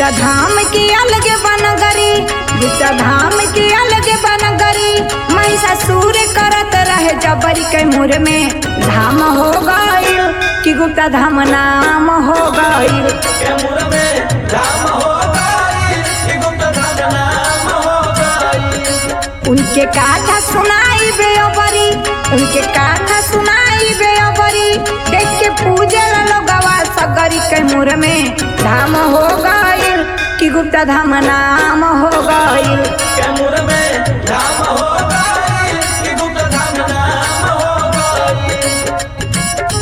गुप्ता धाम की अलग बनगरी गुप्ता धाम की अलग बनगरी महिषासुर करत रहे जबरी के मुर में धाम हो गइल कि गुप्ता धाम नाम हो गइल के मुर में धाम हो गई कि गुप्त धाम नाम हो गई उनके काथा सुनाई बेअबरी उनके काथा सुनाई बेअबरी देख के पूजे लोगवा सगरी के मुर में धाम हो गइल कि गुप्ता धाम नाम हो गइल के मुर में धाम हो गई कि गुप्त धाम नाम हो गई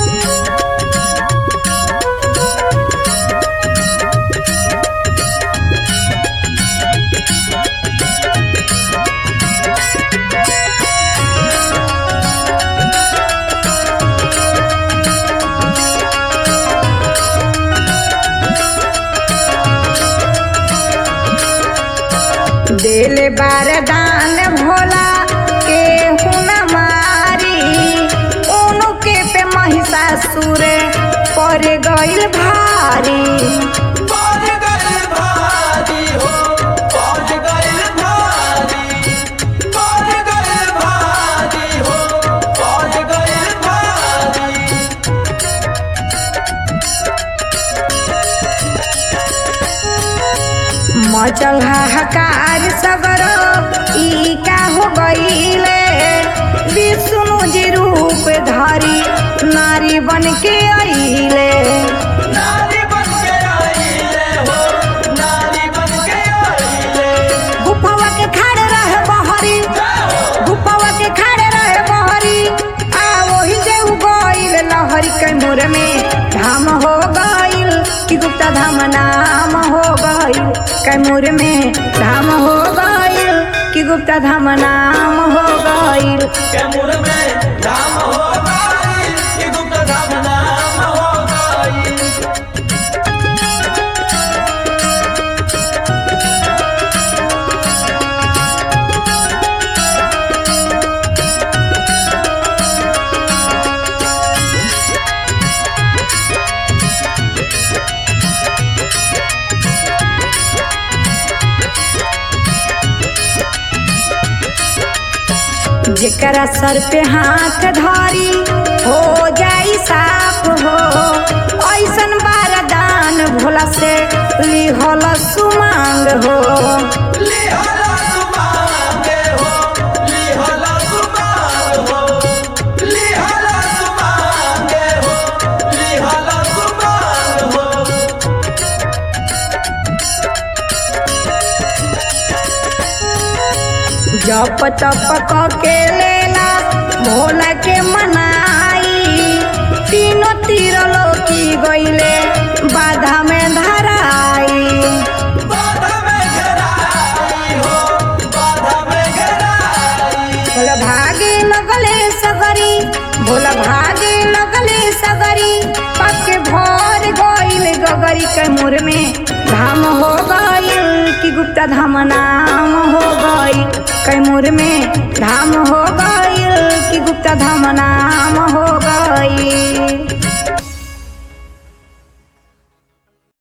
देले बारदान भोला के हुन मारी उनके पे महिषासुर पर गइल भारी पहुंच गई भारी हो पहुंच गई भारी पहुंच गई भारी हो पहुंच गई भारी मचल हाहाकार सगर ई का हो गईले विष्णु जी रूप धारी नारी बन के अइले नारी बन के आईले हो नारी बन के आईले गुफवा के खड़े रहे बहरी गुफवा के खड़े रहे बहरी आ वही जे उ गइल लहरी के मोर में धाम हो गइल कि गुप्ता धाम नाम हो गइल कैमूर में धाम हो गइल कि गुप्ता धाम नाम हो गइल के मुर में धाम हो गई कि गुप्त धाम नाम हो गई जेकरा सर पे हाथ धारी हो जाई साफ हो ऐसन बारदान भोला से लिहल सुमांग हो लिहला सुमांगे हो लिहला सुमांग हो लिहला सुमांगे हो लिहला सुमांग हो जप तप क के लेला भोला के मनाई तीनों तीर लोकी गइले बाधा में धराई बाधा में घेराई हो बाधा में घेराई भोला भागे लगले सगरी भोला भागे लगले सगरी पक्के भर गइल गगरी के मुर में धाम हो गइल कि गुप्ता धाम नाम हो गइल कैमूर में धाम हो गइल कि गुप्ता धाम नाम